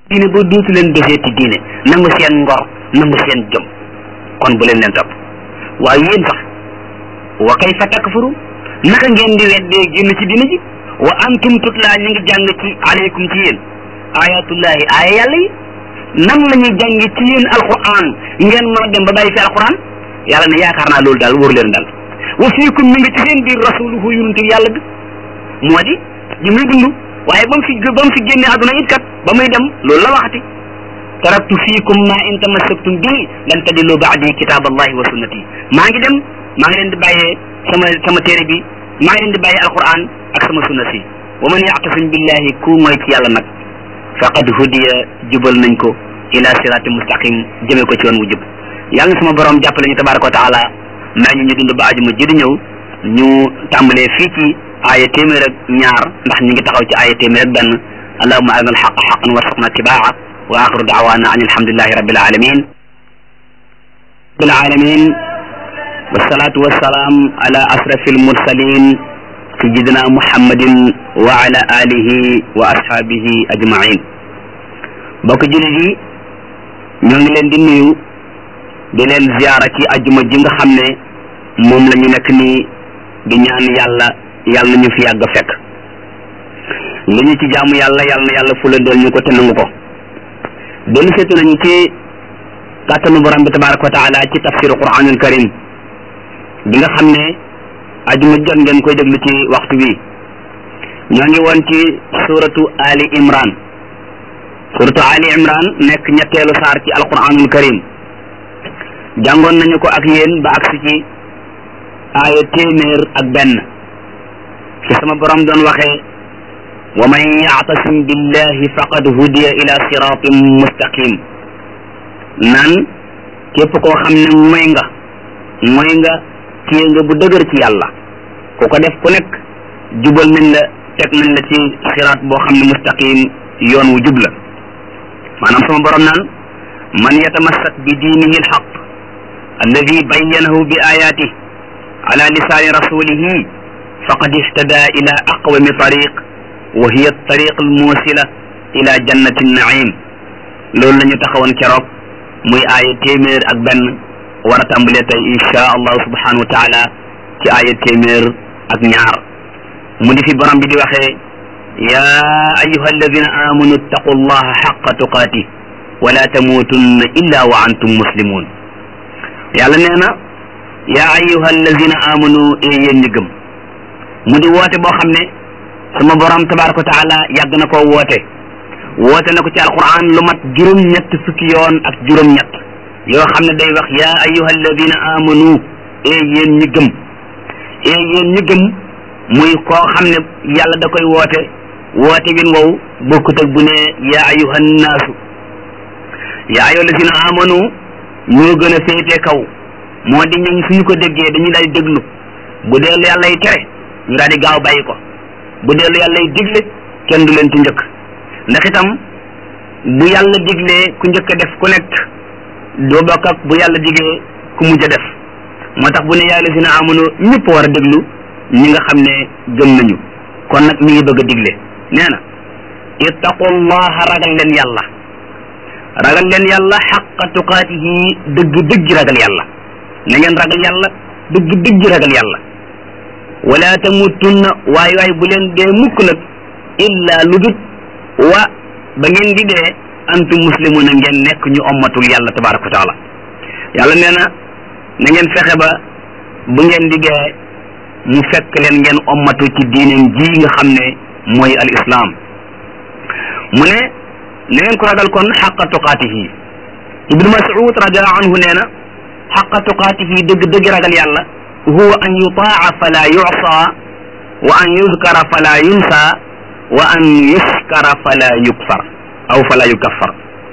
diine ba duutu leen deseeti diine nangu seen ngor nangu seen jom kon bu leen leen topp waaye yéen sax wa kayfa takfuru naka ngeen di weddee génn ci diine ji wa antum tutlaa ñu ngi jàng ci aleykum ci yéen ayatullahi aaya yàlla yi nan la ñuy jàng ci yéen alquran ngeen mën a dem ba bàyyi fi alquran yàlla ne yaakaar naa loolu daal wóor leen daal wa fiikum mi ngi ci seen biir rasuluhu yonente yàlla bi moo di ñu muy dund waaye ba mu fi ba mu fi génne àdduna it kat ba muy dem loolu la waxati taraktu fiikum ma in tamassaktum bii lan tadillu baadi kitab allahi wa sunnati maa ngi dem maa ngi leen di bàyyee sama sama téere bi maa ngi leen di bàyyee alquran ak sama sunna si wa man yactasim billahi ku mooy ci yàlla nag faqad hudiya jubal nañ ko ila sirati mustaqim jëme ko ci yoon wu jub yàlla na sama borom jàppale ñu tabaraka wa taala may ñu ñu dund ba ajuma ji di ñëw ñu tàmbalee fii ci aaya téeméer ak ñaar ndax ñu ngi taxaw ci aaya téeméer ak benn allahuma arina alxaqa xaqan warzuqna tibaa wa axiru daawana an alhamdulilahi rabbil alamin rabbil alamin wassalatu wassalaam ala asrafi almursalin sayidina muhammadin wa ala alihi wa ashaabihi ajmain bokk jullit yi ñoo ngi leen di nuyu di leen ziyaara ci ajuma ji nga xam ne moom la ñu nekk nii di ñaan yàlla yàlla na ñu fi yàgg fekk li ñu ci jaamu yàlla yàlla na yàlla fulandool ñu ko te nangu ko dellu seetu nañu ci kàttanu borom bi tabaraka wa taala ci tafsiru quranul karim bi nga xam ne ajuma jot ngeen koy déglu ci waxtu bi ñoo ngi woon ci suratu ali imran suratu ali imran nekk ñetteelu saar ci alquranul karim jàngoon nañu ko ak yéen ba agsi ci aaya téeméer ak benn fi sama borom doon waxee wa man yactasim billahi faqad hudiya ila siratin mustaqim naan képp koo xam ne mooy nga mooy nga téye nga bu dëgër ci yàlla ku ko def ku nekk jubal nañ la teg nañ la ci siraat boo xam ne mustaqim yoon wu jub la maanaam sama borom naan man yatamassak bi diinihi alxaq alladi bayyanahu bi ayatih ala lisaani rasulihi faqad ihtada ila aqwami tariq wa hiya tariq almuusila ila jannati naim loolu la ñu taxawoon keroog muy aaya téeméer ak benn war a tàmbalee tey insha allahu subhanahu wa taala ci aaya téeméer ak ñaar mu di fi borom bi di waxee ya ayuha alladina amanu ittaqu allaha xaqa tuqaatih wala tamuutunna illa wa antum muslimun yàlla nee na yaa ayuha alladina amanu e yéen ñi gëm mu di woote boo xam ne sama borom tabaraka wa taala yàgg na koo woote woote na ko ci alquran lu mat juróom-ñett fukki yoon ak juróom-ñett yoo xam ne day wax yaa ayuha alladina amanu e yéen ñi gëm e yéen ñi gëm muy koo xam ne yàlla da koy woote woote win wow bokkut ak bu ne yaa ayuha nnaasu yaa ayuha alladina amanu ñoo gën a féete kaw moo di ñooñ suñu ko déggee dañu daal di déglu bu dee lu yàlla y tere ñu daal di gaaw bàyyi ko bu dee lu yàlla y digle kenn du leen ci njëkk ndax itam bu yàlla diglee ku njëkk a def ku nekk doo bokk ak bu yàlla diglee ku mujj a def moo tax bu ne yàlla si na amunu ñëpp war a déglu ñi nga xam ne gëm nañu kon nag mi ngi bëgg a digle nee na ittaqullaha ragal leen yàlla ragal leen yàlla xaqa tuqaatihi dëgg dëgg ragal yàlla na ngeen ragal yàlla dëgg dëgg ragal yàlla wala tamutunna waay waay bu leen dee mukk nag illa lu dut wa ba ngeen di dee antum muslimuna ngeen nekk ñu ommatul yàlla tabaraka wa taala yàlla nee na na ngeen fexe ba bu ngeen di dee mu fekk leen ngeen ommatu ci diineen ji nga xam ne mooy al islam mu ne na ngeen ko ragal kon xaqa tuqaatihi ibnu mas'ud radiallahu anhu nee na xaqa tuqaatihi dëgg dëgg ragal yàlla huwa an yutaa fala yusa wa an yuzkara fala yunsa wa an yuskara fala yukfar aw fala yukaffar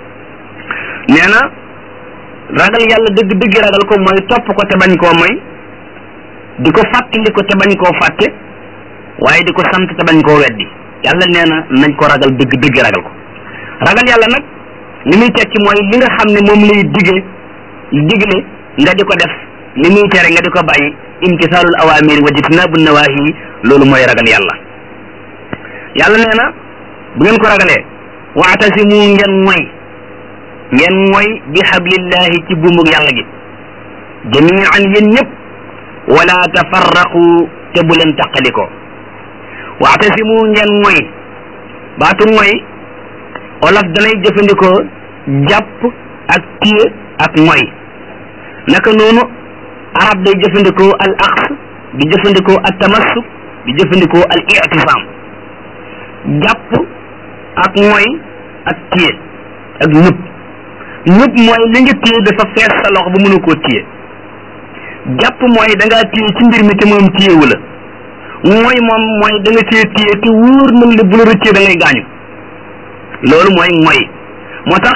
nee na ragal yàlla dëgg dëgg ragal ko mooy topp ko te bañ koo moy di ko fàttali ko te bañ koo fàtte waaye di ko sant te bañ koo weddi yàlla nee na nañ ko ragal dëgg dëgg ragal ko ragal yàlla nag li muy tekki mooy li nga xam ne moom lay dige digle nga di ko def li muy tere nga di ko bàyyi imtisaalul awaamir wa jitnaabu nawahi loolu mooy ragal yàlla yàlla nee na bu ngeen ko ragalee waatasimu ngeen moy ngeen moy bi hablillahi ci buumug yàlla gi jamian yéen ñëpp wala tafarraqu te bu leen taqalikoo waatasimu ngeen moy baatu moy olof danay jëfandikoo jàpp ak téye ak moy naka noonu arab day jëfandikoo al aqs di jëfandikoo al tamassuk di jëfandikoo al i'tisam jàpp ak moy ak téye ak ñëpp ñëpp mooy li nga téye dafa fees sa loxo ba mënu koo téye jàpp mooy da ngaa téye ci mbir mi te moom téyewu la mooy moom mooy da nga téye téye te wóor na la bu la rëccee da ngay gaañu loolu mooy mooy moo tax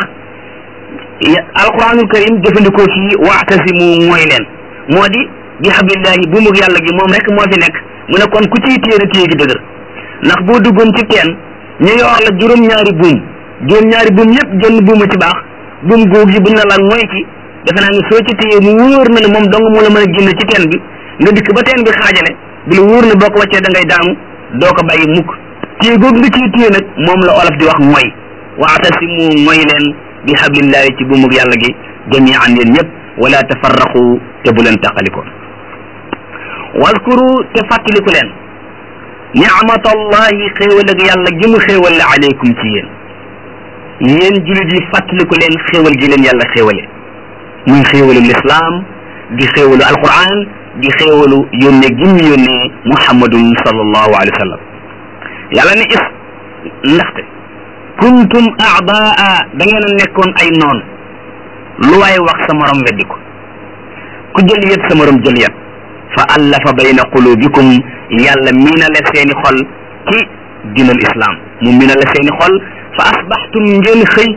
alquranul karim jëfandikoo fii waatasimu mooy leen moo di bi hablillahi buumug yàlla gi moom rek moo fi nekk mu ne kon ku ciy téye na téye gi dëgër ndax boo duggoon ci teen ñu yor la juróom-ñaari buum juróom-ñaari buum yëpp jënn buuma ci baax buum góog yi buñ la laal mooy ci defe naa ne soo ci téye mu wóor na ne moom dong moo la mën a génn ci teen bi nga dikk ba teen bi xaajale bi la wóor ne boo ko wàccee da ngay daanu doo ko bàyyi mukk téye googu nga ciy téye nag moom la olof di wax mooy waatasimu mooy leen bi hablillahi ci buumug yàlla gi jamian yéen ñëpp wala tafarraqu te bu leen taqaliko waskuru te fàttaliku leen ni'matallahi xéewal ak yàlla gi mu xéewal la aleykum ci yéen yéen jullit yi fàttaliku leen xéewal gi leen yàlla xéewale muy xéewalu lislaam di xéewalu alquran di xéewalu yónnee gi mu yónnee muhammadun sallallahu alayhi wa sallam yàlla ne is ndaxte kuntum aadaa da ngeen a nekkoon ay noon lu waay wax sa morom weddi ko ku jël yet sa morom jël yet fa allafa bayna qulubikum yàlla miinale seeni xol ci dinal islam mu miinale seeni xol fa asbaxtum ngeen xëy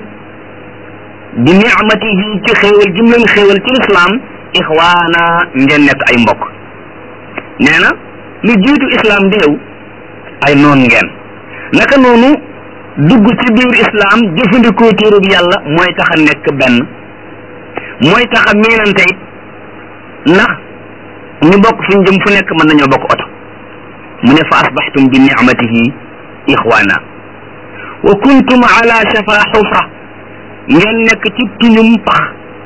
bi nicmatihi ci xéewal gi mu leen xéewal ci lislaam ixwaana ngeen nekk ay mbokk nee na lu jiitu islam di ñëw ay noon ngeen naka noonu dugg ci biir islam jëfandikoo téerub yàlla mooy tax a nekk benn mooy tax a miinante it ndax ñu bokk fu ñu jëm fu nekk mën nañoo bokk oto mu ne fa asbaxtum bi nicmatihi ixwaana wa kuntum ala shafa xufra ngeen nekk ci tuñum pax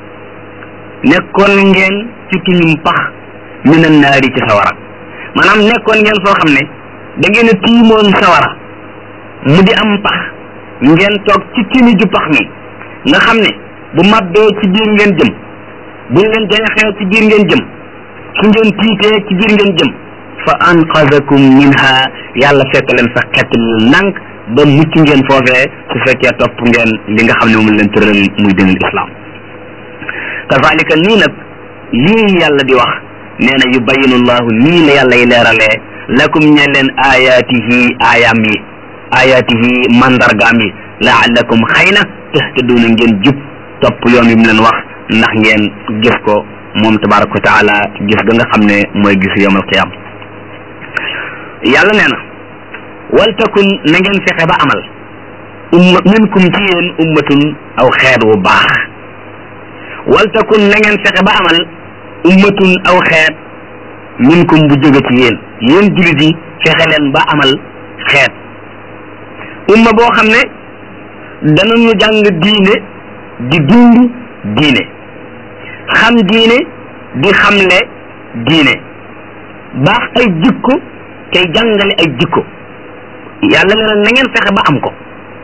nekkoon ngeen ci tuñum pax minan naari ci sawara maanaam nekkoon ngeen foo xam ne da ngeen a tiimoon sawara mu di am pax ngeen toog ci timi ju pax mi nga xam ne bu mabbee ci biir ngeen jëm buñ leen jañaxee ci biir ngeen jëm su ngeen tiitee ci biir ngeen jëm fa anqazakum minha yàlla fekk leen fa xett leen nank ba mucc ngeen foofee su fekkee topp ngeen li nga xam ne moom leen tëral muy dinul islam kazalika nii nag lii yàlla di wax nee na yubayinu llahu nii la yàlla yi leeralee lakum ñe leen ayaatihi aayaam yi ayaatihi mandargaam yi laallakum xëy na tahtaduna ngeen jub topp yoon wi mu leen wax ndax ngeen gis ko moom tabaraka wa taala gis ga nga xam ne mooy gis yawm alqiyam yàlla nee na waltakun na ngeen fexe ba amal umma minkum ci yéen ummatun aw xeet wu baax waltakun na ngeen fexe ba amal ummatun aw xeet minkum bu jóge ci yéen yéen jullit yi fexe leen ba amal xeet umma boo xam ne danañu jàng diine di dund diine xam diine di xamle diine baax ay jikko tey jàngale ay jikko yàlla ne na ngeen fexe ba am ko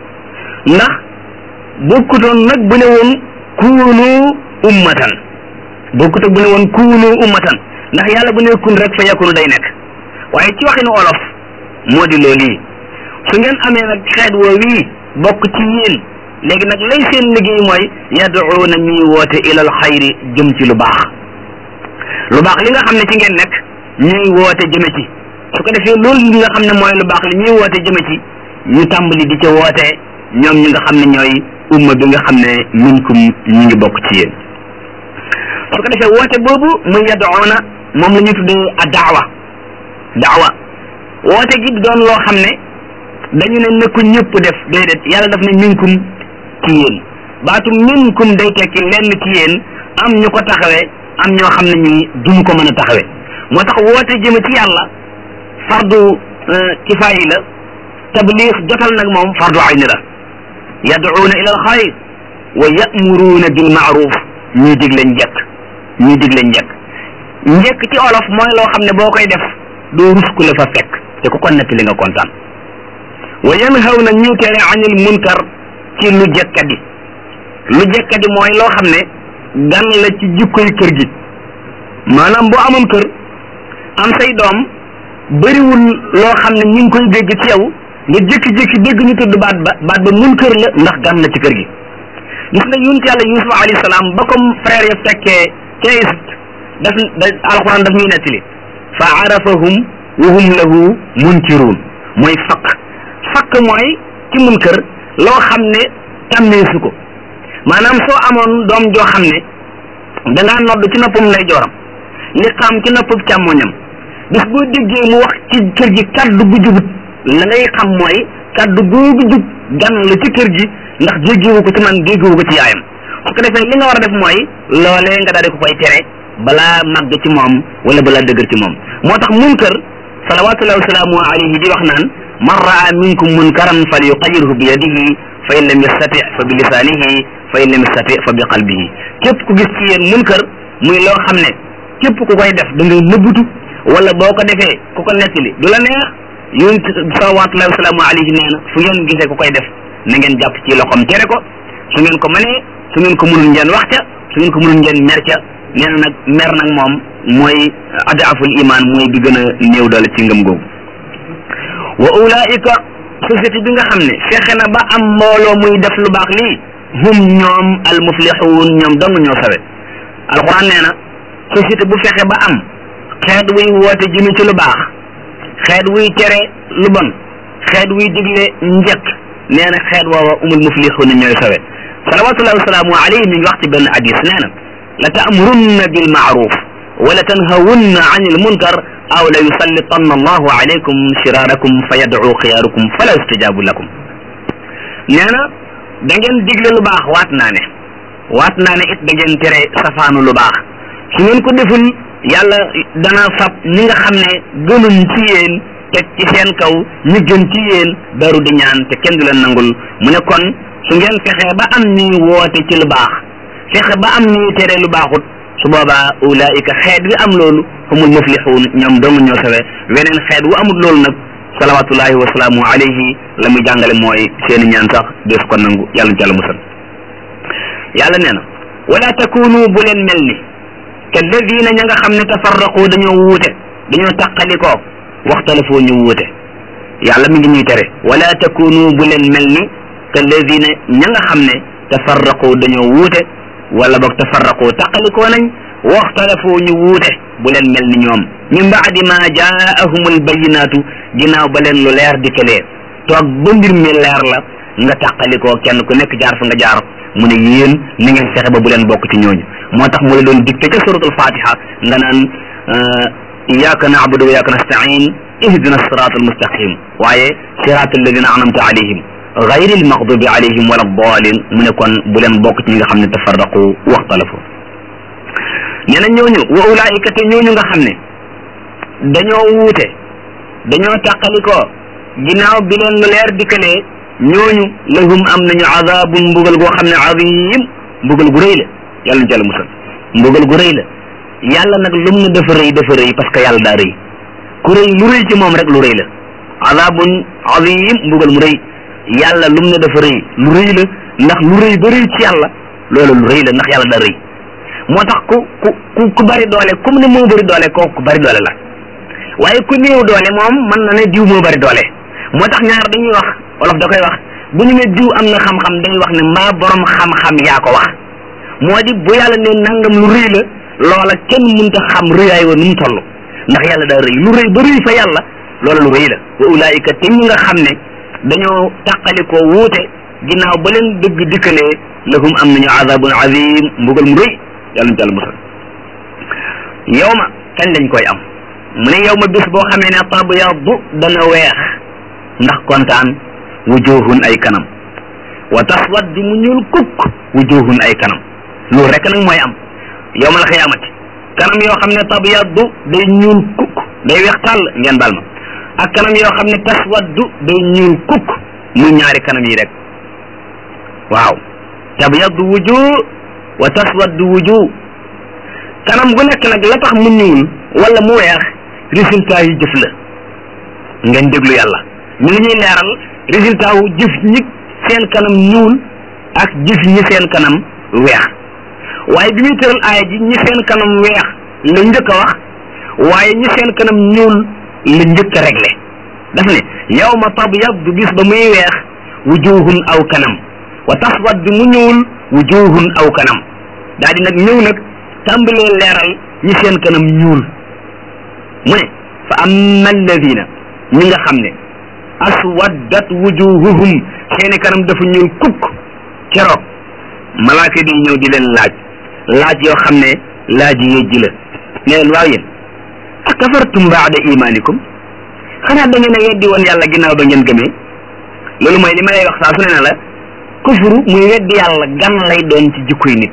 ndax bokkutoon nag bu ne woon kuunu ummatan bokkut ak bu ne woon kuunu ummatan ndax yàlla bu ne kun rek fa yakunu day nekk waaye ci waxinu olof moo di loolu yi su ngeen amee nag xeet woo wii bokk ci yéen léegi nag lay seen liggéey mooy yaduuna ñuy woote ilal xayri jëm ci lu baax lu baax li nga xam ne ci ngeen nekk ñuy woote jëme ci su ko defee loolu li nga xam ne mooy lu baax li ñuy woote jëme ci ñu tàmbali di ca woote ñoom ñi nga xam ne ñooy umma bi nga xam ne minkum ñi ngi bokk ci yéen su ko defee woote boobu muy yaduuna moom la ñuy tuddee a daawa daawa woote gi doon loo xam ne dañu ne ne ko ñëpp def déedéet yàlla daf ne minkum ci yéen baatu minkum day tekki lenn ci yéen am ñu ko taxawee am ñoo xam ne ñi duñu ko mën a taxawee moo tax woote jëme ci yàlla fardu kifaayi la tabliix jotal nag moom fardu ayni la yad'uuna ila alxayr wa ya'muruuna bil ma'ruf ñuy digle njëkk ñuy digle njëkk njëkk ci olof mooy loo xam ne boo koy def doo rus ku la fa fekk te ku ko nettali nga kontaan wa yanhawna ñu tere anil munkar ci lu jekkadi lu jekkadi mooy loo xam ne gan la ci jikkoy kër gi maanaam boo amoon kër am say doom bëriwul loo xam ne ñu ngi koy dégg ci yow nga jékki-jékki dégg ñu tudd baat ba baat ba mun kër la ndax gan la ci kër gi gis nga yonent yàlla yusuf alayhi salaam ba comme frère ya fekkee ca Égypte daf da alquran daf ñuy nettali fa arafahum wa hum lahu munkiruun mooy fakk fakk mooy ci mun kër loo xam ne tàmmeesu ko maanaam soo amoon doom joo xam ne dangaa nodd ci noppam lay jooram li xam ci noppam càmmoñam bis boo déggee mu wax ci kër gi kaddu gu jubut la ngay xam mooy kaddu googu jub gan la ci kër gi ndax jéggiwu ko ci man jéggiwu ko ci yaayam su ko defee li nga war a def mooy loolee nga daal di ko koy tere balaa màgg ci moom wala balaa dëgër ci moom moo tax munkar salawatullahi wasalaamu alayhi di wax naan man raa minkum munkaran fal yuqayirhu bi yadihi fa in lam yastati fa bi lisaanihi fa in lam yastati fa bi qalbihi képp ku gis ci yéen munkar muy loo xam ne képp ku koy def da ngay nëbbutu wala boo ko defee ku ko nettali du la neex yonent salawatullahi wasalaamu alayhi nee na fu ngeen gisee ku koy def na ngeen jàpp ci loxoom tere ko su ngeen ko mënee su ngeen ko mënul ngeen wax ca su ngeen ko mënul ngeen mer ca nee na nag mer nag moom mooy adaaful iman mooy bi gën a néew doole ci ngëm googu wa ulaika société bi nga xam ne fexe na ba am mbooloo muy def lu baax lii hum ñoom al muflixuun ñoom dong ñoo sawe alquran nee na société bu fexe ba am xeet wuy woote jëme ci lu baax xeet wuy tere lu bon xeet wuy digle njëkk nee na xeet woowa umul muflixuun ñooy sawe salawatullahi wasalaamu alayhi mi ngi wax ci benn hadis nee na la taamurunna bil maaruf wala tanhawunna an il munkar aw la yusallitanna allahu alaykum shiraarakum fa yadcu xiyaarukum fala yustajabu lakum nee na da ngeen digle lu baax waat naa ne waat naa ne it da ngeen tere safaanu lu baax su ngeen ko deful yàlla dana fab ñi nga xam ne gënuñ ci yéen teg ci seen kaw ñi gën ci yéen daru di ñaan te kenn du leen nangul mu ne kon su ngeen fexee ba am ñuy woote ci lu baax fexe ba am ñuy tere lu baaxut su boobaa ulaika xeet wi am loolu humul muflixuun ñoom dong ñoo sawe weneen xeet wu amul loolu nag salawatullahi wasalaamu alayhi la muy jàngale mooy seeni ñaan sax dees ko nangu yàlla ci yàlla musal yàlla nee na wala takunu bu leen mel ni kalladina ña nga xam ne tafarraqu dañoo wuute dañoo taqalikoo waxtalafoo ñu wuute yàlla mi ngi ñuy tere wala takunu bu leen mel ni kalladina ña nga xam ne tafarraqu dañoo wuute wala boog tafarraqu taqalikoo nañ waxtalafoo ñu wuute bu leen mel ni ñoom min baadi ma jaahumul bayinaatu ginnaaw ba leen lu leer dikkalee toog ba mbir mi leer la nga taqalikoo kenn ku nekk jaar fa nga jaar mu ne yéen ni ngeen fexe ba bu leen bokk ci ñooñu moo tax mu la doon dicté ca suratul fatiha nga naan iyyaka na'budu wa iyyaka nasta'in ihdina sirata almustaqim waaye sirata alladina anamta alayhim gayri almaghdubi alayhim wala dalin mu ne kon bu leen bokk ci ñi nga xam ne tafarraqu waxtalafu nee na ñooñu wa ulaika te ñooñu nga xam ne dañoo wuute dañoo tàqalikoo ginnaaw bi leen lu leer dikkalee ñooñu lahum am nañu azabun mbugal goo xam ne azim mbugal gu rëy la yàlla na ci yàlla musal mbugal gu rëy la yàlla nag lum na dafa rëy dafa rëy parce que yàlla daa rëy ku rëy lu rëy ci moom rek lu rëy la azabun azim mbugal mu rëy yàlla lum na dafa rëy lu rëy la ndax lu rëy ba rëy ci yàlla loolu lu rëy la ndax yàlla daa rëy moo tax ku ku ku ku bari doole comme ne moo bari doole kooku ku bari doole la waaye ku néew doole moom mën na ne diw moo bari doole moo tax ñaar dañuy wax wolof da koy wax bu ñu ne diw am na xam-xam dañuy wax ne mbaa borom xam-xam yaa ko wax moo di bu yàlla ne nangam lu rëy la loola kenn mënta xam rëyaay wa nu mu toll ndax yàlla daa rëy lu rëy ba rëy fa yàlla loola lu rëy la wa ulaayika te ñi nga xam ne dañoo tàqalikoo wuute ginnaaw ba leen dëgg dikkalee lahum am nañu azabun azim mbugal mu rëy yàlla ñu ci àll musal yow ma kañ lañ koy am mu ne yow ma bis boo xamee ne tabyaddu dana weex ndax kontaan wujuhun ay kanam wa taswaddu mu ñuul kukk wujuhun ay kanam loolu rek nag mooy am yowmal xiyaamati kanam yoo xam ne tabyaddu day ñuul kukk day weex tàll ngeen bal ma ak kanam yoo xam ne taswaddu day ñuul kukk muy ñaari kanam yi rek waaw tabyaddu wujuh wa taswaddu wujuh kanam gu nekk nag la tax mu ñuul wala mu weex résultat yi jëf la ngeen déglu yàlla ñu ngi ñuy leeral résultat wu jëf ñi seen kanam ñuul ak jëf ñi seen kanam weex waaye bi muy tëral aaya ji ñi seen kanam weex la njëkk a wax waaye ñi seen kanam ñuul la njëkk a réglé daf ne yawma tabyaddu bis ba muy weex wujuhun aw kanam wa taswaddu mu ñuul wujuhun aw kanam daal di nag ñëw nag tàmbalee leeral ñi seen kanam ñuul mu ne fa amma alladina ñi nga xam ne aswaddat wujuhuhum seeni kanam dafa ñuul kukk keroog malaaka di ñëw di leen laaj laaj yoo xam ne laaj yi ji la ne leen waaw yéen akafartum baada imanikum xanaa da ngeen a weddi woon yàlla ginnaaw ba ngeen gëmee loolu mooy li ma lay wax saa su ne ne la kufru muy weddi yàlla gan lay doon ci jikkoy nit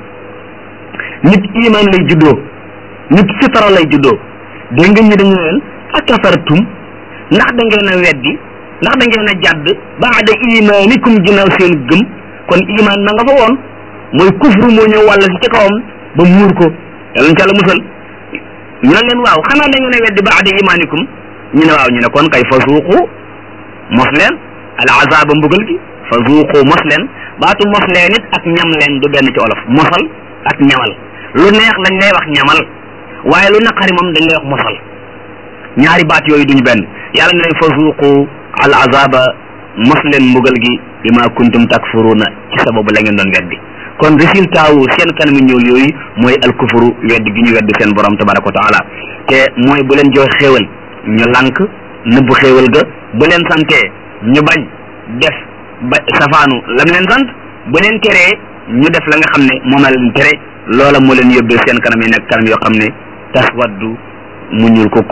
nit iman lay juddoo nit fitara lay juddoo dégg nga ñi dañu leen akafartum ndax da ngeen a weddi ndax da ngeen a jàdd baada imanikum ginnaaw seen gëm kon iman na nga fa woon mooy kufru moo ñëw wàll si ci kawam ba muur ko yàlla na ci yàlla musal ñu ne leen waaw xanaa da ngeen a weddi baada imanikum ñu ne waaw ñu ne kon kay fa suuqu mos leen al azaba mbugal gi fa suuqu mos leen baatu mos leen it ak ñam leen du benn ci olof mosal ak ñamal lu neex lañ lay wax ñamal waaye lu naqari moom dañ lay wax mosal ñaari baat yooyu duñu benn yàlla ne leen fa suuqu al azaba mos leen mbugal gi bima kuntum takfuruna ci sababu la ngeen doon weddi kon résultat wu seen kanami ñuul yooyu mooy alkufuru weddi gi ñu weddi seen borom tabaraka wa taala te mooy bu leen jox xéewal ñu lànk nëbbu xéewal ga bu leen santee ñu bañ def ba safaanu lam leen sant bu leen teree ñu def la nga xam ne moom la leen tere loola moo leen yóbbee seen kanam yi nekk kanam yoo xam ne taswaddu mu ñuul kukk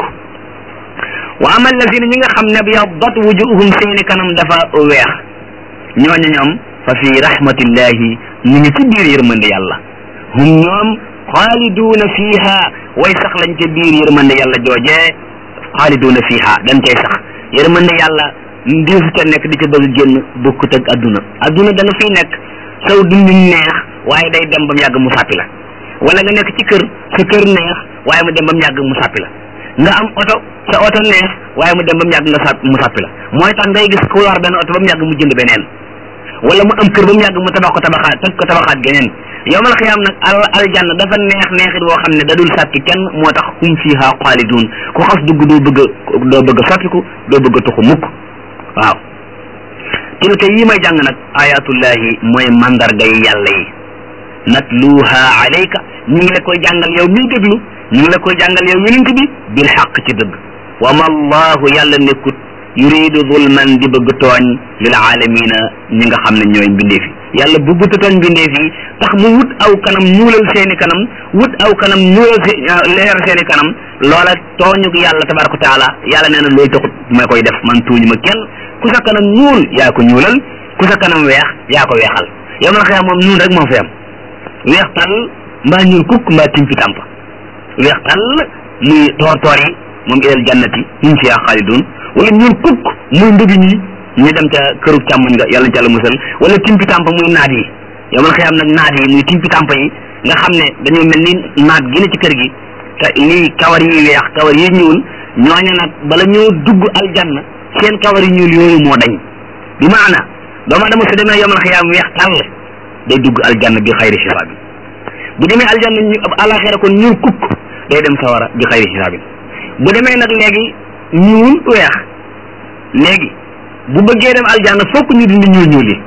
wa ama allazina ñi nga xam ne byaddat wujuhum seeni kanam dafa weex ñooñu ñoom fa fi rahmatillahi ñu ngi ci biir yërmande yàlla hum ñoom xaaliduuna fiiha way sax lañ ca biir yërmande yàlla joojee xaaliduuna fiiha dañ cay sax yërmande yàlla ndiw fi ca nekk di ca bëgg génn bokkut ak adduna adduna da nga fiy nekk saw dund neex waaye day dem ba mu yàgg mu sàppi la wala nga nekk ci kër sa kër neex waaye mu dem ba mu yàgg mu sàppi la nga am oto sa oto neex waaye mu dem ba mu yàgg nga sàpp mu sàppi la mooy tax ngay gis ku war benn oto ba mu yàgg mu jënd beneen wala mu am kër ba mu yàgg mu tabax ko tabaxaat toj ko tabaxaat geneen yowmal xiyaam nag al aljanna dafa neex neexit boo xam ne da dul sàppi kenn moo tax hum fiha xaalidun ku xas dugg doo bëgg a doo bëgg a soppiku doo bëgg a tuxu mukk waaw tilka yi may jàng nag ayatullahi mooy mandarga yi yàlla yi natluha alayka ñu ngi la koy jàngal yow miy déglu ñu ngi la koy jàngal yow yonent bi bil xaq ci dëgg wa ma allahu yàlla nekkut yuridu zulman di bëgg tooñ lil aalamina ñi nga xam ne ñooy mbindeef yi yàlla bëggut a tooñ mbindeef yi tax mu wut aw kanam ñuulal seeni kanam wut aw kanam ñuulal se leer seeni kanam loola tooñu yàlla tabaraka taala yàlla nee na loolu taxut ma koy def man tuuñu ma kenn ku sa kanam ñuul yaa ko ñuulal ku sa kanam weex yaa ko weexal yow ma xëy moom ñuul rek moo fi am weex tàll mbaa ñuul kukk mbaa timpi tàmp weex tàll muy toor toor yi moom ilal jannati hum fiha xaalidun wala ñuul kukk muy ndugi ñi ñu dem ca këru càmmoñ nga yàlla ci yàlla musal wala timpi tàmp muy naat yi yow man xëy am nag naat yi muy timpi tàmp yi nga xam ne dañoo mel ni naat gi ne ci kër gi te lii kawar yi weex kawar yi ñuul ñooña nag bala ñoo dugg aljanna seen kawar yi ñuul yooyu moo dañ bi maana doomu adama su demee yomal xiyaam weex tàll day dugg aljanna bi xayri xisaab bi bu demee aljanna ñu alaxira kon ñuul kukk day dem sawara bi xayri xisaab bi bu demee nag léegi ñuul weex léegi bu bëggee dem aljanna fokk ñu dindi ñuul ñuul yi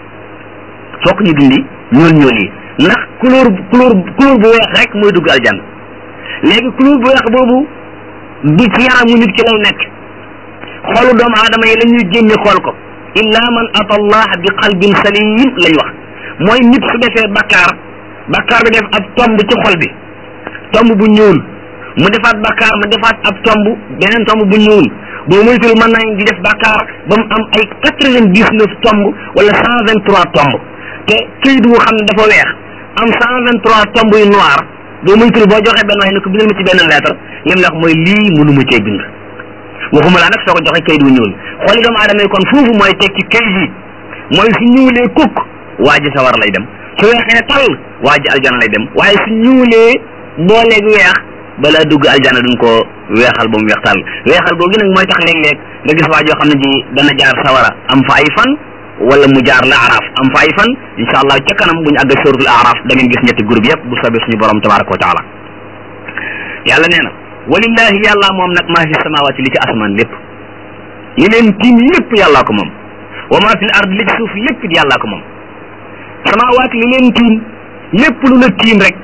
fokk ñu dindi ñuul ñuul yi ndax couleur couleur couleur bu weex rek mooy dugg aljanna léegi couleur bu weex boobu du ci yaramu nit ki lay nekk xoolu doomu aadama yi la ñuy génne xool ko illa man ata allah bi qalbin salim lañ wax mooy nit su defee bakkaar bakkaar bi def ab tomb ci xol bi tomb bu ñuul mu defaat bakkaar mu defaat ab tomb beneen tomb bu ñuul boo moytul mën nañ di def bakkaar ba mu am ay quatre vingt dix neuf tomb wala cent vingt trois tomb te këyit wu xam ne dafa weex am cent vingt trois tomb yu noir boo moytul boo joxee benn wax ne ko bindal ma ci benn lettre li mu la wax mooy lii mënuma cee bind waxuma laa nag soo ko joxee kayit wu ñuul xooli doomu aadama yi kon foofu mooy teg ci kayit yi mooy su ñuulee kukk waa ji sawar lay dem su weexee tal waa ji aljana lay dem waaye su ñuulee booleeg weex balaa dugg aljana duñ ko weexal ba mu weex tal weexal googu nag mooy tax léeg-léeg nga gis waa joo xam ne ji dana jaar sawara am fa ay fan wala mu jaar la araf am fa ay fan insha allah ca kanam bu ñu àgg suratul araf da ngeen gis ñetti groupe yëpp bu soobee suñu borom tabaraka wa taala yàlla nee na walillahi yàlla moom nag maa fi samawati li ci asamaan lépp li leen tiim lépp yàllaa ko moom wa maa fi l ard li ci suuf lépp it yàllaa ko moom samawaat li leen tiim lépp lu la tiim rek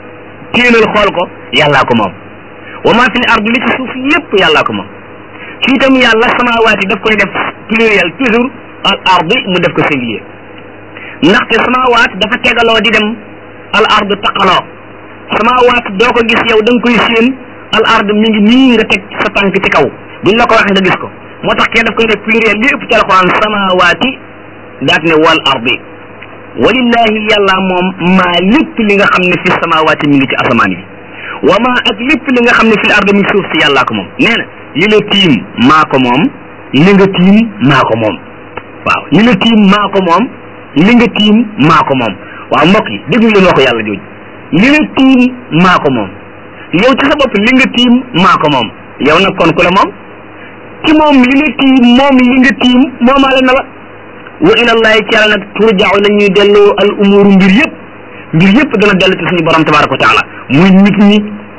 téenal xool ko yàllaa ko moom wa maa fi l ard li ci suuf lépp yàllaa ko moom fii tam yàlla samawaat yi daf koy def pluriel toujours al ardi mu def ko singulier ndaxte samawaat dafa tegaloo di dem al ard taqaloo samawaat doo ko gis yow da nga koy séen al ard mi ngi nii nga teg sa tànk ci kaw buñ la ko waxee nga gis ko moo tax kenn daf koy def pluriel li ëpp ci alquran samawaati daat ne wal ardi walillahi yàlla moom maa lépp li nga xam ne fi samawaati mi ngi ci asamaan yi wa maa ak lépp li nga xam ne fi l ard mi ngi suuf si yàllaa ko moom nee na li la tiim maa ko moom li nga tiim maa ko moom waaw li la tiim maa ko moom li nga tiim maa ko moom waaw mbokk yi déglu leen waxu yàlla jooju li la tiim maa ko moom yow ci sa bopp li nga tiim maa ko moom yow nag kon ku la moom ci moom li la tiim moom li nga tiim moomaale na la wa ilallahi ci yàlla nag turjaaw la ñuy delloo al umuru mbir yëpp mbir yëpp dana dellu ci suñu borom tabaraka wa taala muy nit ñi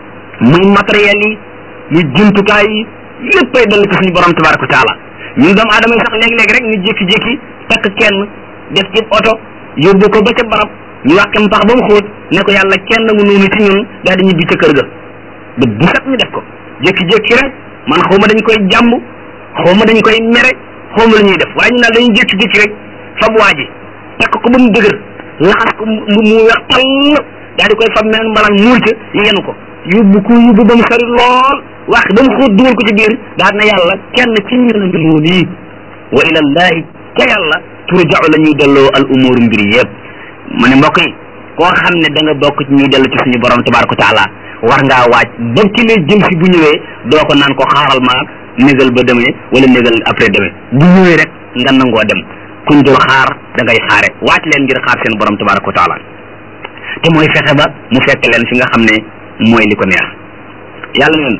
muy matériel yi muy jumtukaay yi léppay dellu ci suñu borom tabaraka wa taala ñun doomu aadama yi sax léeg-léeg rek ñu jékki-jékki takk kenn def ci oto yóbbu ko ba ca barab ñu wàqe mpax ba mu xóot ne ko yàlla kenn mu noonu ci ñun daal di ñibbi ca kër ga bët bu set ñu def ko jékki-jékki rek man xaw ma dañ koy jàmb xaw ma dañ koy mere xaw ma la ñuy def waaye ñu naan dañuy jékki-jékki rek fab waa ji takk ko ba mu dëgër laxas ko mu mu weex tall daal di koy fab meneen mbalaan muur ca yenu ko yóbbu ko yóbbu ba mu sori lool wax ba mu xóot dugal ko ci biir daal na yàlla kenn ci ñu la mbir moom yi wa ilallahi ca yàlla turja'u la ñuy delloo al umur mbir yëpp mu ne mbokk yi koo xam ne da nga bokk ci ñuy dellu ci suñu borom tabaraka taala war ngaa waaj ba ki lay jëm si bu ñëwee doo ko naan ko xaaral ma négal ba demee wala négal après demee bu ñëwee rek nga nangoo dem kuñ dul xaar da ngay xaare waaj leen ngir xaar seen borom tabaraka taala te mooy fexe ba mu fekk leen fi nga xam ne mooy li ko neex yàlla neen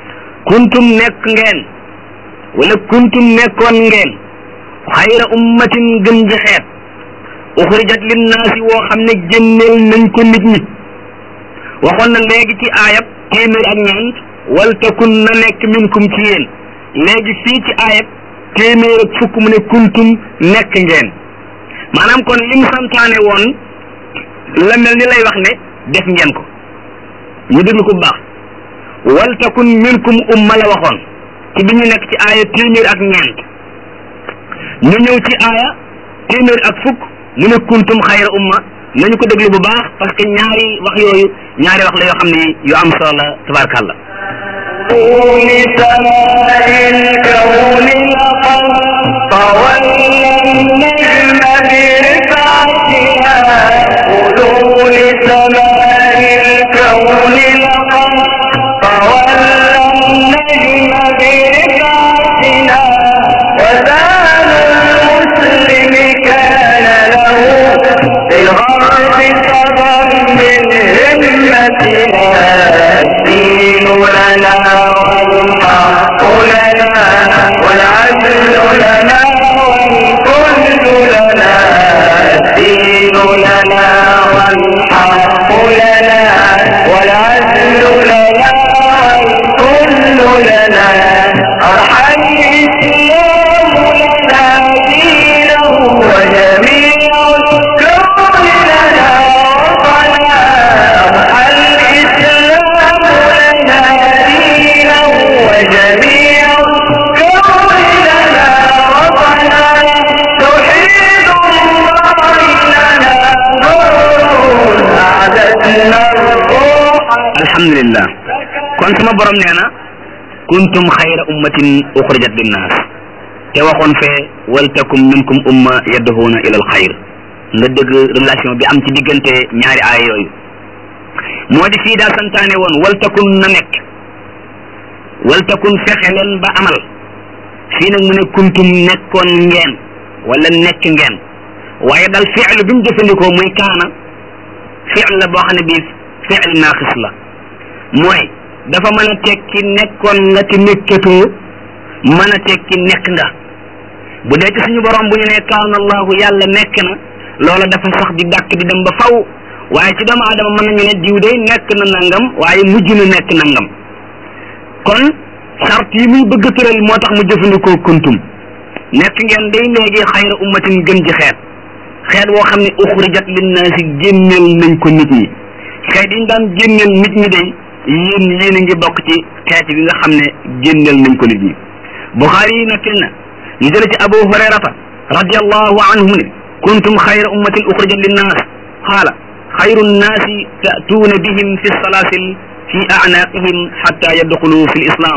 kuntum nekk ngeen wala kuntum nekkoon ngeen xayra ummatin gën ji xeet uxrijat linnaasi woo xam ne génneel nañ ko nit ñi waxoon na léegi ci aayab téeméer ak ñeent wal takun na nekk minkum ci yéen léegi fii ci aayab téeméer ak fukk mu ne kuntum nekk ngeen maanaam kon lim santaane woon la mel ni lay wax ne def ngeen ko ñu déglu ko bu baax wal takun minkum umma la waxoon ci bi ñu nekk ci aaya téeméer ak ñeent ñu ñëw ci aaya téeméer ak fukk mu ne kuntum xayra umma nañu ko déglu bu baax parce que ñaari wax yooyu ñaari wax la yoo xam ne yu am solo la tabarkàlla طول سماء الكون لقد طولنا النجم برفعتها طول سماء الكون لقد طولنا النجم برفعتنا وزان المسلم كان له بالغرب سبب من همتنا الدين لنا والحق لنا والعدل لنا والكل لنا الدين لنا والحق لنا والعدل لنا والكل لنا أرحم الإسلام لنا دينه وجميع الكون لنا وطنا أرحم الإسلام لنا دينه وجميع الكون لنا وطنا توحيد الله لنا نور أعددنا الروح alhamdulillah kon sama borom nee na kuntum xayra ummatin uxrijat linnaas te waxoon fee wal takum minkum umma yadduhuuna ila al xayr nga dëgg relation bi am ci diggante ñaari aaya yooyu moo di fii daa santaane woon wal takun na nekk wal takun fexe leen ba amal fii nag mu ne kuntum nekkoon ngeen wala nekk ngeen waaye dal fi'l bi mu jëfandikoo muy kaana fi'l la boo xam ne bii fi'l naaqis la mooy dafa mën a tekki nekkoon nga ci nekkatoo mën a tekki nekk nga bu dee ci suñu borom bu ñu ne kaana allahu yàlla nekk na loola dafa sax di dàkk di dem ba faw waaye ci doomu aadama mën nañu ne diw day nekk na nangam waaye mujj na nekk nangam kon sart yi muy bëgg tëral moo tax mu jëfandikoo kuntum nekk ngeen day léegi xayra ummatin gën ci xeet xeet woo xam ne uxrijat linnaasi génneel nañ ko nit ñi xeet yi ñu daan génneel nit ñi day yéen yéen a ngi bokk ci xeet bi nga xam ne génneel nañ ko nit ñi buxaari yi nekkil na ñu jële ci abu hurayrata radiallahu anhu ne kuntum xayra ummatin uxrijat linnaas qaala xayru nnaasi ta'tuuna bihim fi salaasil fi a'naaqihim xatta yadxulu fi lislaam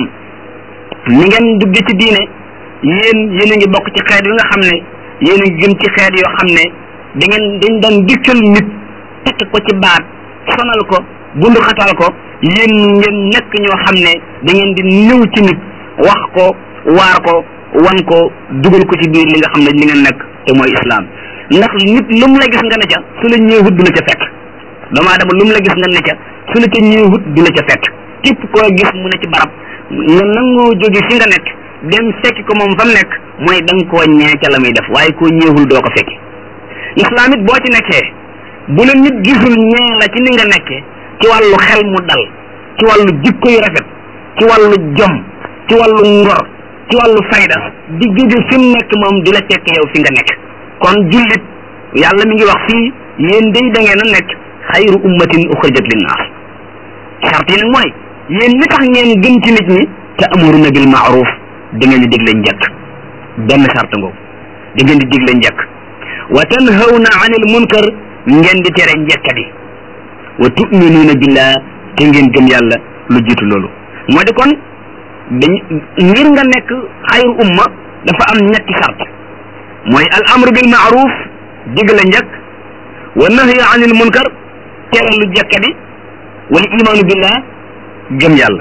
ni ngeen dugg ci diine yéen yéen a ngi bokk ci xeet yi nga xam ne yéen a ngi gën ci xeet yoo xam ne da ngeen dañ daan dikkal nit tekk ko ci baat sonal ko bundu xatal ko yéen ngeen nekk ñoo xam ne da ngeen di ñëw ci nit wax ko waar ko wan ko dugal ko ci biir li nga xam ne li ngeen nekk te mooy islam ndax nit lu mu la gis nga ne ca su la ñëwut du la ca fekk doomu aadama lu mu la gis nga ne ca su la ca ñëwut du la ca fekk képp koo gis mu ne ci barab nga nangoo jóge fi nga nekk dem fekki ko moom fa mu nekk mooy da nga koo ñee ca la muy def waaye koo ñeewul doo ko fekki islam it boo ci nekkee bu la nit gisul ñee la ci ni nga nekkee ci wàllu xel mu dal ci wàllu jikko yu rafet ci wàllu jom ci wàllu ngor ci wàllu fayda di jóge fi mu nekk moom di la fekk yow fi nga nekk kon jullit yàlla mi ngi wax fii yéen day da ngeen a nekk xayru ummatin uxrijat linnaas charte yi nag mooy yéen li tax ngeen gën ci nit ñi te amuruna bil maaruf da ngeen di digle njëkk benn charte ngoogu da ngeen di digle njëkk wa tanhawna anil munkar ngeen di tere njëkkadi wa tuminuuna billah te ngeen gëm yàlla lu jiitu loolu moo di kon dañ ngir nga nekk xayru umma dafa am ñetti charte mooy al amru bil maaruf digle njëkk wa nahyi anil munkar tere lu jekkadi wal imaanu billah gëm yàlla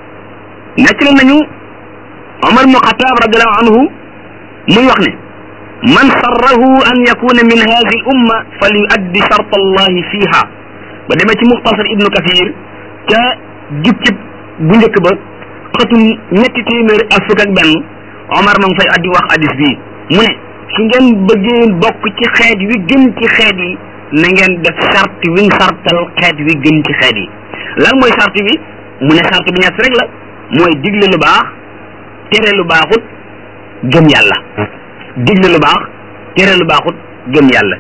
nekk la nañu Omar ibnu Xataab radiallahu anhu muy wax ne man sarrahu an yakuna min hadi l umma fal yuaddi shart allahi fiha ba demee ci muxtasar ibnu kathir ca jukkib bu njëkk ba xatum ñetti téeméer ak fukk ak benn Omar ma ngi fay addi wax hadis bii mu ne su ngeen bëggee bokk ci xeet wi gën ci xeet yi na ngeen def sart wi ñu sartal xeet wi gën ci xeet yi lan mooy sart bi mu ne sart bi ñett rek la mooy digle lu baax tere lu baaxut gëm yàlla digle lu baax tere lu baaxut gëm yàlla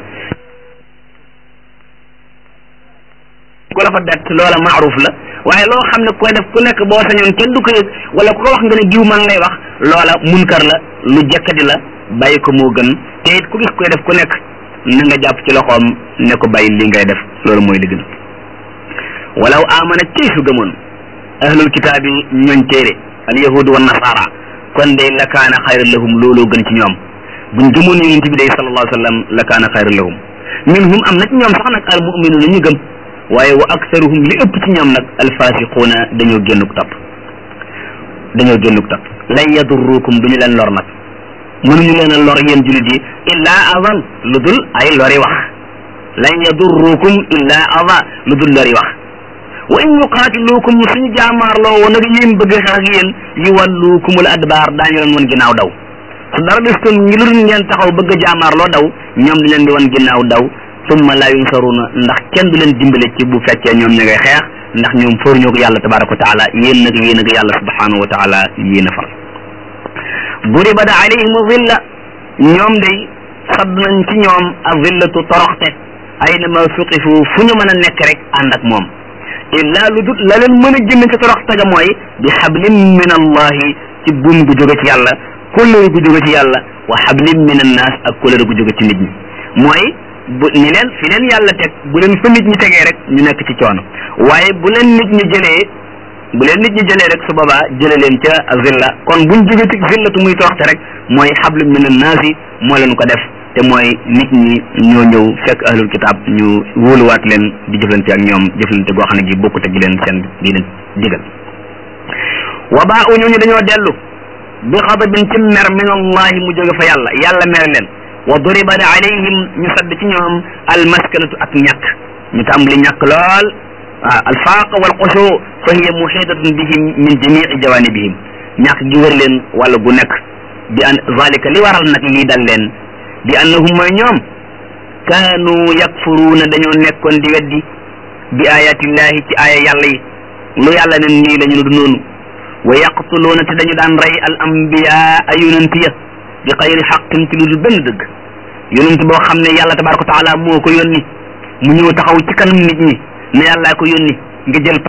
ku la fa bett loola maaruf la waaye loo xam ne koy def ku nekk boo sañoon kenn du ko yëg wala ku ko wax nga ne diw man lay wax loola munkar la lu jekkadi la bàyyi ko moo gën te it ku gis koy def ku nekk na nga jàpp ci loxoom ne ko bàyyi li ngay def loolu mooy li gën walaw amana cey su gëmoon ahlul kitaab yi ñooñ téere al yahudu wa nasara kon day la kaana xayran lahum looloo gën ci ñoom buñ gëmoon yonent bi day sallallahu alayhi wa sallam la kaana xayran lahum minhum am na ci ñoom sax nag al muminuuna ñu gëm waaye wa aktaruhum li ëpp ci ñoom nag al fasiquuna dañoo génnuk topp dañoo génnuk topp lan yadurrukum duñu leen lor nag mënuñu leen a lor yéen julit yi illa adan lu dul ay lori wax lan yadurrukum illa ada lu dul lori wax wa in yuqaatilukum suñu jaamaarloo woon nag yéen bëgg xeex ak yéen yu wallukumul adbaar daañu leen woon ginnaaw daw su dara des kon ngi lu dul ngeen taxaw bëgg jaamaarloo daw ñoom di leen di woon ginnaaw daw summa laa yunsaruna ndax kenn du leen dimbale ci bu fekkee ñoom ñu ngay xeex ndax ñoom fóor ñoo ko yàlla tabaraka wa taala yéen nag yéen ak yàlla subhanahu wa taala yéen a far duribat alayhim zilla ñoom day sadd nañ ci ñoom ak zillatu toroxte aynama suqifu fu ñu mën a nekk rek ànd ak moom illa lu dul la leen mën a génn ci toroxte ga mooy bi xablin min allahi ci buum gu jóge ci yàlla kóllëre gu jóge ci yàlla wa xablin min annaas ak kóllëre gu jóge ci nit ñi mooy bu ni leen fi leen yàlla teg bu leen fa nit ñi tegee rek ñu nekk ci coono waaye bu leen nit ñi jëlee bu leen nit ñi jëlee rek su boobaa jële leen ca zilla kon buñ jóge ci zillatu muy toroxte rek mooy xablu min annaasi moo leen ko def te mooy nit ñi ñoo ñëw fekk ahlul kitaab ñu wóoluwaat leen di jëflante ak ñoom jëflante goo xam ne gi bokkut ak gi leen seen di leen digal wa baa u ñooñu dañoo dellu bi xadabin ci mer min allahi mu jóge fa yàlla yàlla mere leen wa duriba alayhim ñu sadd ci ñoom almaskanatu ak ñàkk ñu tàmbali ñàkk lool waaw alfaaq wal xushu fa hiya muhitatun bihim min jamii jawanibihim ñàkk gi wër leen wala gu nekk bi an zalika li waral nag lii dal leen bi annahum mooy ñoom kaanu yakfuruuna dañoo nekkoon di weddi bi ayatillahi ci aaya yàlla yi lu yàlla ne nii la ñu du noonu wa yaqtuluuna te dañu daan rey al ambiyaa yonent ya bi xayri xaqin ci lu dul benn dëgg yonent boo xam ne yàlla tabaraka wa taala moo ko yónni mu ñëw taxaw ci kanam nit ñi ne yàllaa ko yónni nga jël